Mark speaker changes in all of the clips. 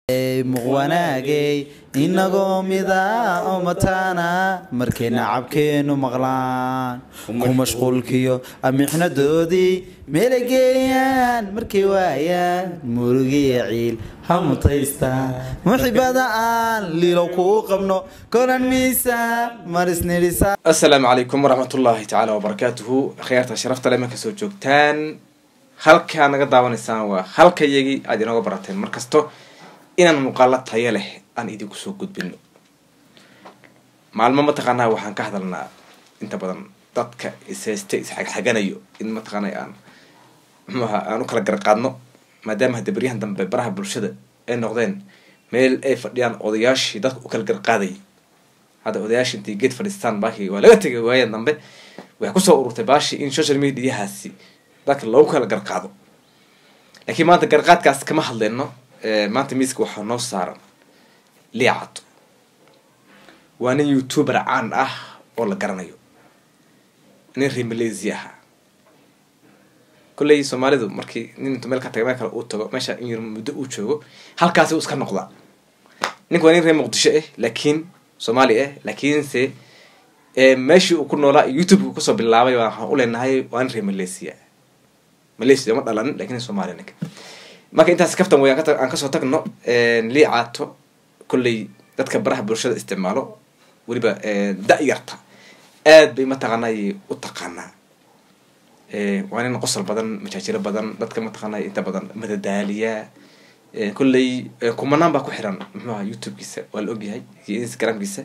Speaker 1: muqwanaagay inagoo mida oo mataana markay nacabkeenu maqlaan ku mashquulkiyo amixnadoodii meelay geeyaan markay waayaan murugiya ciil ha mutaystaan muxibada aan liilow kuu qabno konan miisaan marisnidhisa
Speaker 2: asalaamu calaykum waraxmatullaahi tacaala wabarakaatuhu akhyaarta sharafta le marka soo joogtaan halkaa naga daawanaysaan waa halka yagii aada inooga barateen mar kasto inaan muuqaalo tayo leh aan idinku soo gudbino maalmo mataqaanaa waxaan ka hadalnaa inta badan dadka ishayste isxagxaganayo in mataqaana aan muxuaha aan u kala garqaadno maadaama hadda beryahan dambe baraha bulshada ay noqdeen meel ay fadhiyaan odayaashii dadka u kala garqaaday hadda odayaashii intay geed fadhiistaan baakii waa laga tegay waayan dambe waxay kusoo ururtay baashii in social mediahaasi dadka loogu kala garqaado laakiin maanta garqaadkaas kama hadleyno maanta miiska waxaa noo saaran liicato waa nin youtuber caan ah oo la garanayo nin reer malaysia ahaa kolley soomaalidu markii nin intu meel ka taga meel kale uu tago meesha in yar muddo uu joogo halkaasi uu iska noqdaa nink waa nin reer muqdisho ah laakiin soomaali ah laakiinse meeshii uu ku noolaa youtube uu kasoo bilaabay waxaan u leenahay waa nin reer malaysia malaysia ma dhalanin lakin somalia ninka marka intaas kaftan way aan kasoo tagno liicaato kolley dadka baraha bulshada isticmaalo weliba da-yarta aad bay mataqaanay u taqaanaa waa nin qosol badan majaajiro badan dadka mataqaanay inta badan madadaaliya kolley kumanaan baa ku xiran muxuaha youtubekiisa waa la ogyahay iyo instagramkiisa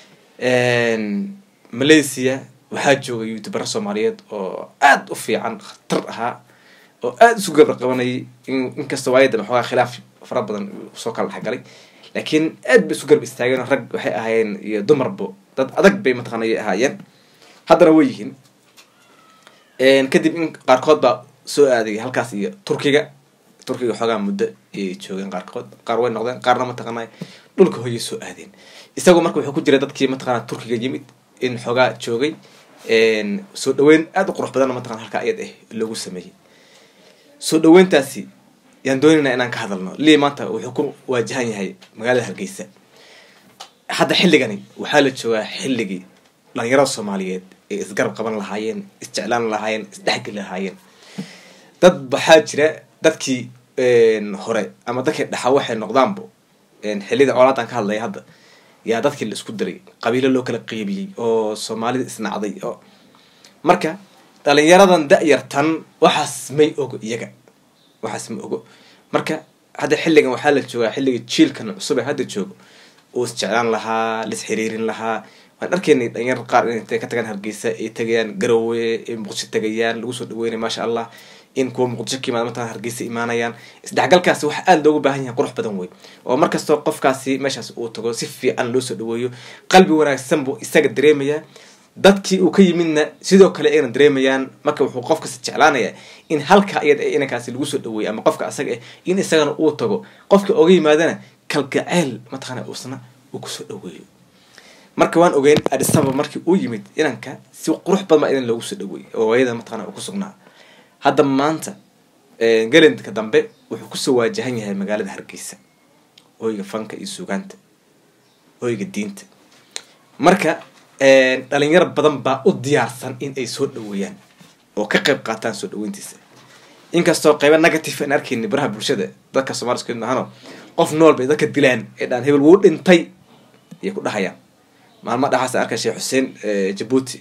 Speaker 2: malaysia waxaa jooga youtubera soomaaliyeed oo aada u fiican khatar ahaa oo aada isu gabra qabanayay inkastoo waayadda maxoogaa khilaaf fara badan soo kala dhexgalay laakiin aad bay isu garab istaageen rag waxay ahaayeen iyo dumarbo dad adag bay mataqana ay ahaayeen haddana way yihiin kadib in qaarkood baa soo aaday halkaas iyo turkiga turkiga xoogaa muddo ayay joogeen qaarkood qaar way noqdeen qaarna mataqaana dhulka hoyay soo aadeen isagoo marka wuxuu ku jiray dadkii mataqana turkiga yimid in xoogaa joogay soo dhaweyn aada u qurux badanna mataqana halkaa ayad ah loogu sameeyey soo dhaweyntaasi yaan doonaynaa inaan ka hadalno lii maanta wuxuu ku waajahan yahay magaalada hargeysa hadda xilligani waxaa la joogaa xilligii dhalinyarada soomaaliyeed ee isgarab qaban lahaayeen isjeclaan lahaayeen isdhexgeli lahaayeen dad waxaa jira dadkii hore ama dadkii dhaxa waxay noqdaanbo xillida colaadaan ka hadlaya hadda yaa dadkii la isku diray qabiilo loo kala qeybiyey oo soomaalida isnacday oo marka dhalinyaradan da-yartan waxaas may ogo iyaga waxaas ma ogo marka hadda xilligan waxaa la joogaa xilliga jiilkan cusub ee hadda joogo oo isjeclaan lahaa lis xiriirin lahaa waan arkaynay dhalinyar qaar intay ka tagaan hargeysa ay tagayaan garowe ay muqdisho tagayaan lagu soo dhaweynay maasha allah in kuwa muqdisho ka imaada mataa hargeysa imaanayaan isdhexgalkaasi waxa aada loogu baahan yahay qurux badan wey oo markastoo qofkaasi meeshaas uu tago si fiican loo soo dhaweeyo qalbi wanaagsan buu isaga dareemayaa dadkii uu ka yimidna sidoo kale ayna dareemayaan marka wuxuu qofkasi jeclaanayaa in halka iyad inankaasi lagu soo dhaweeyo ama qofka asaga ah in isagana uu tago qofka oga yimaadana kalgaceyl mataqaana uusna uu kusoo dhaweeyo marka waan ogeyn adisaba markii uu yimid inanka si qurux badan baa idan loogu soo dhaweeyey oo waayada mataqana uu ku sugnaa hadda maanta galendka dambe wuxuu kusoo waajahan yahay magaalada hargeysa hoyga fanka iyo suugaanta hoyga diinta marka dhalinyaro badan baa u diyaarsan in ay soo dhaweeyaan oo ka qayb qaataan soo dhaweyntiisa inkastoo qayba negative aan arkayni baraha bulshada dadka somaali isku mahano qof nool bay dadka dilaan ee dhaan hebel wuu dhintay ayay ku dhahayaan maalma dhaxaas arkay sheekh xuseen jabuuti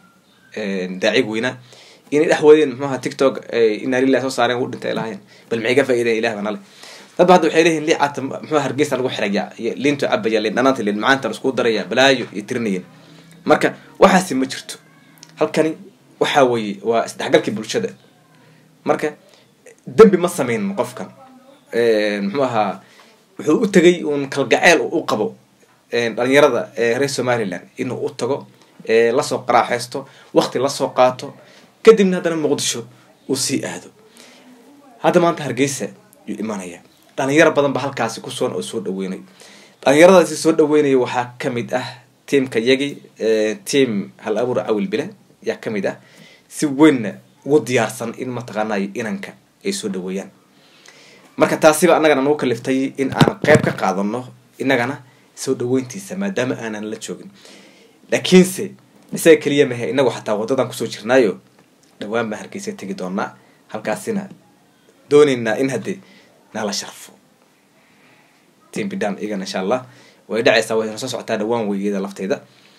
Speaker 2: daacig weynaa inay dhex wadeen muxuaha tiktok inaa lilah soo saareen wuu dhintay lahayen bal maxay ka faa'idayan ilah baa nale dad ba hadda waxay leeyihin liicata muxua hargeysa lagu xiraya iyo liintu cabaya liin dhanaanta liin macaanta la isku daraya balaayo iyo tirinayeen marka waxaasi ma jirto halkani waxa weeye waa isdhexgalkii bulshada marka dembi ma sameyn qofkan muxuu ahaa wuxuu u tegay uun kalgaceel u qabo dhalinyarada reer somaliland inuu u tago lasoo qaraaxeysto wakti lasoo qaato kadibna haddana muqdisho uu sii aado hadda maanta hargeysa yuu imanaya dhalinyaro badan ba halkaasi kusugan oo soo dhaweynay dhalinyaradaasi soo dhaweynaya waxaa kamid ah tiamka yagi tiam hal abuur cawil bile yaa kamid ah si weynna ugu diyaarsan in mataqaanay inanka ay soo dhaweeyaan marka taasiba annagana nagu kaliftay in aan qeyb ka qaadano innagana soo dhaweyntiisa maadaama aanan la joogin laakiinse isaga keliya mahe inagu xataa waddadan kusoo jirnaayo dhawaan baan hargeysa tegi doonaa halkaasina dooneynaa in haddee nala sharfo team bidan iyagana insha allah way dhacaysaa way soo socotaa dhawaan weygeda lafteeda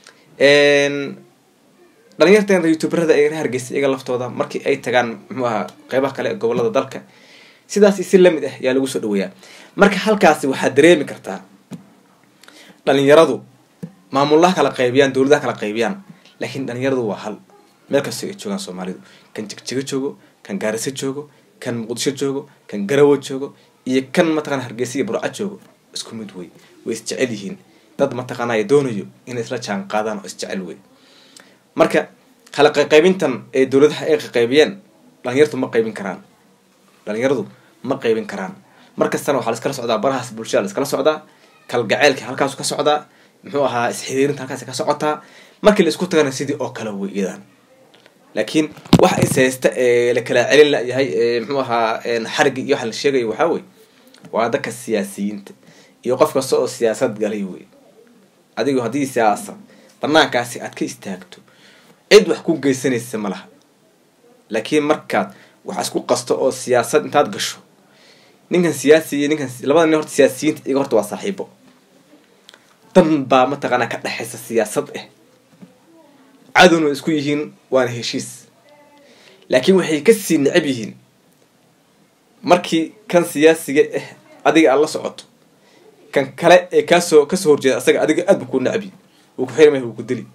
Speaker 2: dhalinyarteena youtuberada ee hargeysa iyaga laftooda markii ay tagaan muxuu ahaa qeybaha kale ee gobolada dalka sidaas si lamid ah yaa lagu soo dhaweeyaa marka halkaasi waxaad dareemi kartaa dhalinyaradu maamulaha kala qaybiyaan dowladaha kala qaybiyaan laakiin dhalinyaradu waa hal meel kastoo ay joogaan soomaalidu kan jigjigo joogo kan gaariso joogo kan muqdisho joogo kan garawo joogo iyo kan mataqana hargeysa iyo burca joogo isku mid wey way isjecel yihiin dad mataqaanaya doonayo inay isla jaan qaadaan oo isjecel wey marka kala qaqaybintan ee dowladaha ay qaqaybiyeen dhalinyartu ma qaybin karaan dhalinyaradu ma qaybin karaan markastana waxaa laiskala socdaa barahaas bulshada laiskala socdaa kalgaceylka halkaasu ka socdaa muxuu ahaa isxiriirinta halkaas ka socotaa markii la isku tagana sidii oo kale wey iyadan laakiin waxa is haysta ee la kala celin layahay muxuu ahaa xarigi iyo waxa la sheegayo waxaa wey waa dadka siyaasiyiinta iyo qof kasta oo siyaasad galay wey adigo haddii siyaasa banaankaasi aad ka istaagto cid wax ku geysanaysa ma laha laakiin markaad wax isku qasto oo siyaasad intaad gasho ninkan siyaasi iyo ninkan labada nin horta siyaasiyiinta iyaga horta waa saaxiibo dan baa mataqaanaa ka dhexaysa siyaasad ah cadowna isku yihiin waana heshiis laakiin waxay kasii necab yihiin markii kan siyaasiga ah adiga aad la socoto kan kale ee kaasoo kasoo horjeeda asaga adiga aad bu ku necbi wuu ku xirmay wuu ku dili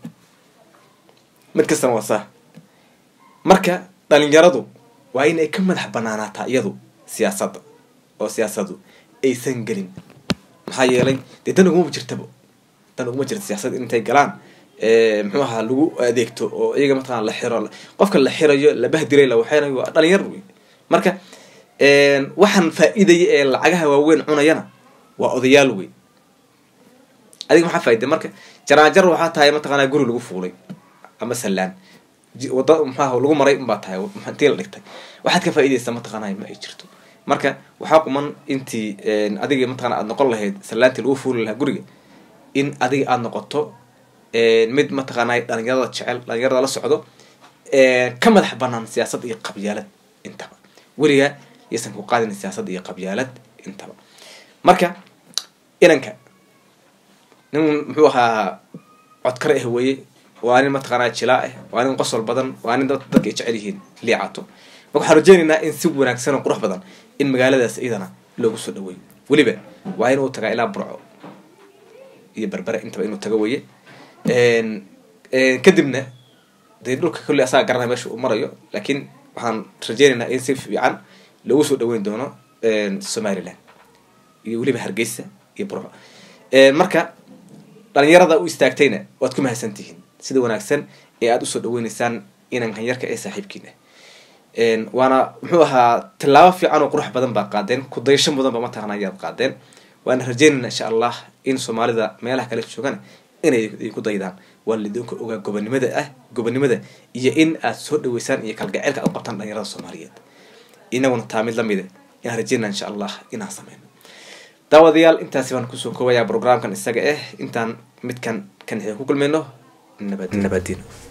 Speaker 2: mid kastana waa saa marka dhalinyaradu waa in ay ka madax banaanaataa iyadu siyaasadda oo siyaasadu aysan gelin maxaa yeelay dee dan uguma jirtaba dan uguma jirta siyaasad intay galaan muxuu ahaa lagu adeegto oo iyaga mataqana la xiro qofka la xirayo la bahdiray la waxeynayo waa dhalinyar wey marka waxaan faa-idaya ee lacagaha waaweyn cunayana waa odayaal wey adiga maxaa faaida marka jaraanjar waxaa tahay mataqaanaa guri lagu fuulay ama sallaan wada maxaa lagu maray unbaa tahay intii la dhigtay waxaad ka faaidaysaa mataqaanaa ma ay jirto marka waxaa quman intii adiga mataqana aad noqon lahayd sallaantii lagu fuuli lahaa guriga in adiga aada noqoto mid mataqaanaa dhalinyarada jecel dhalinyarada la socdo ka madax banaan siyaasad iyo qabyaalad intaba weligaa yaysan ku qaadin siyaasad iyo qabyaalad intaba marka inanka nin muxuu ahaa codkar ah weye waa nin mataqaanaa jilaa ah waa nin qosol badan waa nin dadka ay jecel yihiin liicato marka waxaan rajeynaynaa in si wanaagsan oo qurux badan in magaaladaas iyadana loogu soo dhaweeyo weliba waa inuu tagaa ilaa burco iyo berbere intaba inuu tago weye kadibna dee dhulka kolley asaga garanaya meesha uu marayo laakiin waxaan rajeynaynaa in si fiican loogu soo dhaweyn doono somaliland iyo weliba hargeysa iyo burco marka dhalinyarada u istaagtayna waad ku mahadsantihiin sida wanaagsan ee aada usoo dhaweyneysaan inankan yarka ee saaxiibkiin ah waana muxuu ahaa tillaabo fiican oo qurux badan baa qaadeen kudayasho mudan ba mataqana ayaad qaadeen waana rajeynayna insha allah in soomaalida meelaha kale joogana inay idinku daydaan waa laidinku ogaa gobonimada ah gobonimada iyo in aad soo dhaweysaan iyo kalgaceylka aad u qabtaan dhalinyarada soomaaliyeed inaguna taa mid lamida inaan rajeynaa insha allah inaan sameyno daawadayaal intaasi baan kusoo koobayaa programkan isaga ah intaan midkan kan ku kulmayno nabad nabadino